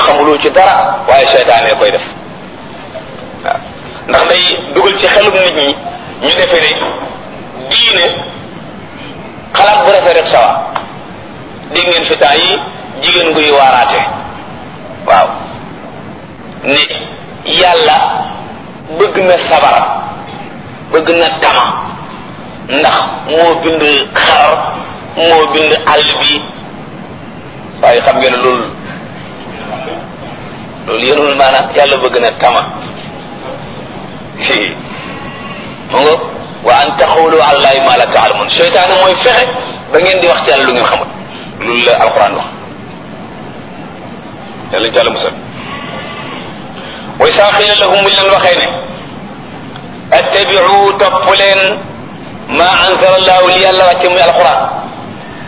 xamuloo ci dara waaye seytaane koy def waaw ndax day dugal ci xelum nit ñi ñu defee ne diine xalaat bu rafet rek sawa dégg ngeen fi temps yi jigéen guy waaraate waaw ne yàlla bëgg na sabar bëgg na tama ndax moo bind xar moo bind àll bi waaye xam ngeen loolu loolu yéenul maanaam yàlla bëgg na tama mu nga wa an taxawlu alallahi ma la taalamun seytaane mooy fexe ba ngeen di wax ci yàlla lu ngeen xamul loolu la alquran wax yàlla ñu ci àlla musal way saa xiila lahum buñ leen waxee ne attabiu topp leen ma anzala allahu li yàlla wàcce muy alquran